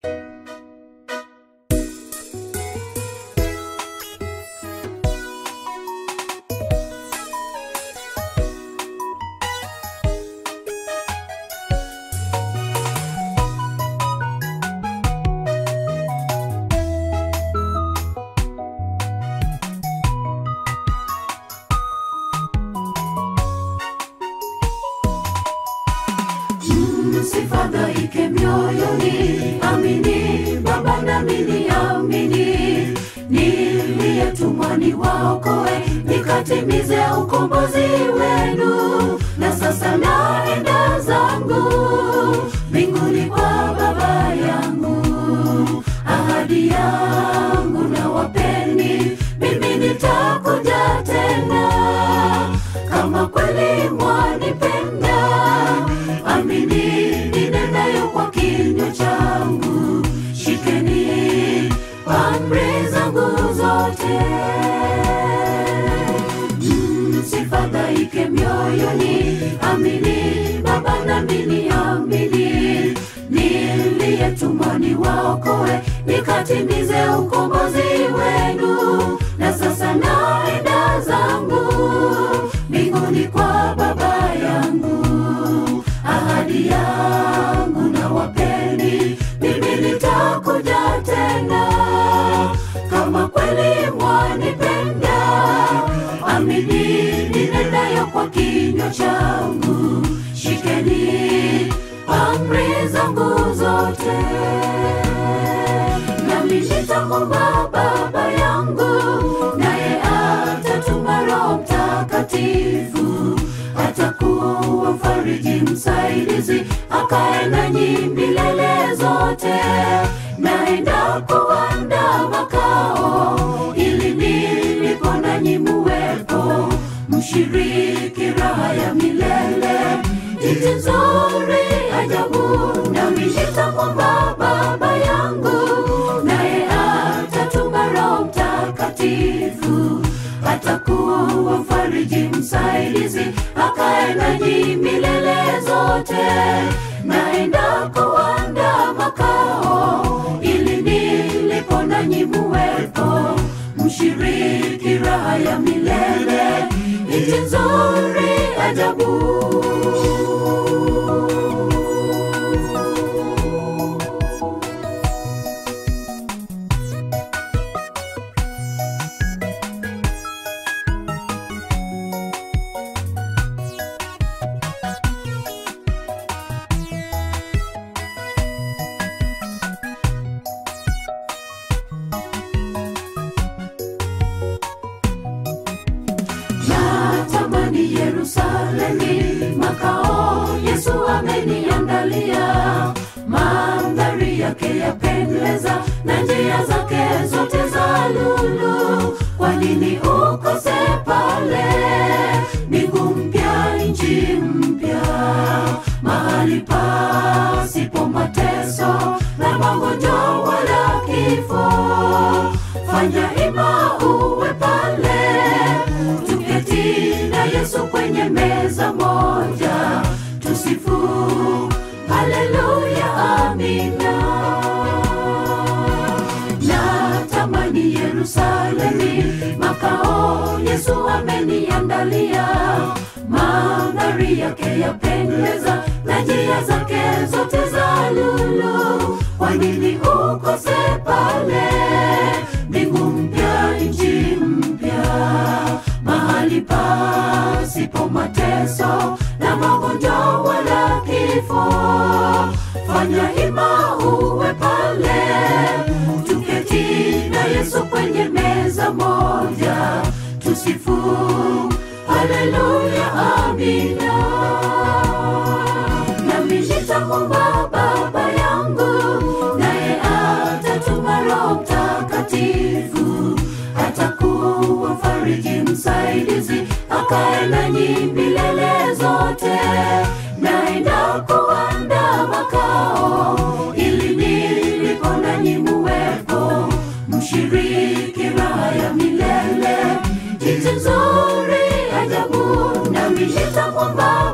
Msifadhaike mioyoni, amini Baba nami niamini, niliyetumwa niwaokoe, nikatimize ukombozi wenu. Na sasa naenda zangu mbinguni kwa Baba yangu, ahadi yangu na wapeni, mimi nitakuja tena, kama kweli mwanipenda amini ninenayo kwa kinywa changu, shikeni amri zangu zote. Msifadhaike mioyoni, amini Baba nami niamini, niliyetumwa niwaokoe, nikatimize ukombozi wenu. Na sasa naenda zangu mbinguni kwa Baba yangu ahadi yangu na wapeni, mimi nitakuja tena, kama kweli mwanipenda, amini ninenayo kwa kinywa changu, shikeni amri zangu zote, nami nitamwomba Baba yangu, naye atatuma Roho Mtakatifu atakuwa mfariji msaidizi, akae nanyi milele zote. Naenda kuandaa makao, ili nilipo nanyi muwepo, mshiriki raha ya milele. Nchi nzuri ajabu, nami nitamwomba Baba yangu, naye atatuma Roho Mtakatifu atakuwa mfariji msaidizi, akae nanyi milele zote. Naenda kuandaa makao, ili nilipo nanyi muwepo, mshiriki raha ya milele. Nchi nzuri ajabu. natamani Yerusalemi, makao Yesu ameniandalia. Mandhari yake yapendeza na njia zake zote za lulu. Kwa nini ukose pale? Mbingu mpya, nchi mpya, mahali pasipo mateso na magonjwa wala kifo. Fanya hima uwe pale tuketi na Yesu kwenye meza moja, tusifu haleluya, amina. Natamani Yerusalemi, makao Yesu ameniandalia. Mandhari yake yapendeza na njia zake zote za lulu. Kwa nini ukose pale? Mbingu mpya, nchi mpya mahali pasipo mateso na magonjwa wala kifo. Fanya hima uwe pale, tuketi na Yesu kwenye meza moja, tusifu haleluya, amina. Nami nitamwomba Baba yangu, naye atatuma Roho Mtakatifu atakuwa mfariji msaidizi, akae nanyi milele zote. Naenda kuandaa makao, ili nilipo nanyi muwepo, mshiriki raha ya milele. Nchi nzuri ajabu, nami nitamwomba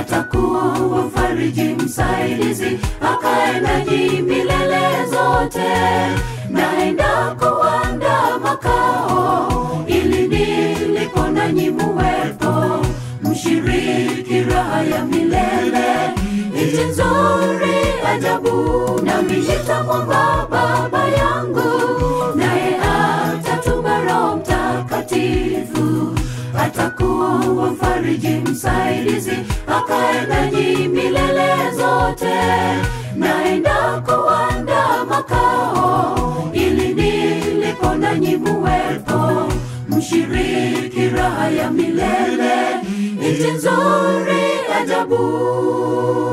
atakuwa mfariji msaidizi akae nanyi milele zote naenda kuanda makao ili nilipo nanyi muwepo mshiriki raha ya milele nchi nzuri ajabu nami nitamwomba baba yangu naye atatuma roho mtakatifu atakuwa mfariji msaidizi akae nanyi milele zote naenda kuanda makao ili nilipo nanyi muwepo mshiriki raha ya milele nchi nzuri ajabu